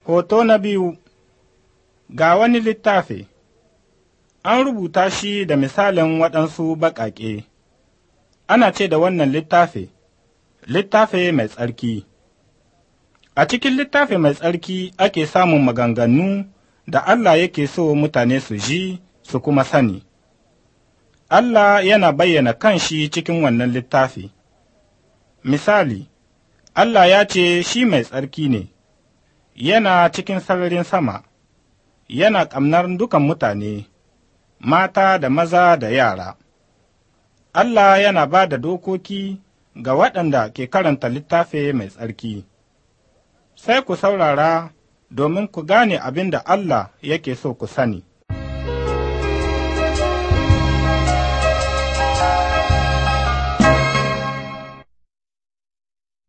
Hoto na biyu Ga wani littafi, an rubuta shi da misalin waɗansu baƙaƙe, ana ce da wannan littafi, littafi mai tsarki. A cikin littafi mai tsarki ake samun maganganu da Allah yake so mutane su ji su kuma sani. Allah yana bayyana kanshi cikin wannan littafi. Misali, Allah ya ce shi mai tsarki ne, yana cikin sararin sama, yana ƙamnar dukan mutane, mata da maza da yara. Allah yana ba da dokoki ga waɗanda ke karanta littafi mai tsarki. Sai ku saurara domin ku gane abin da Allah yake so ku sani.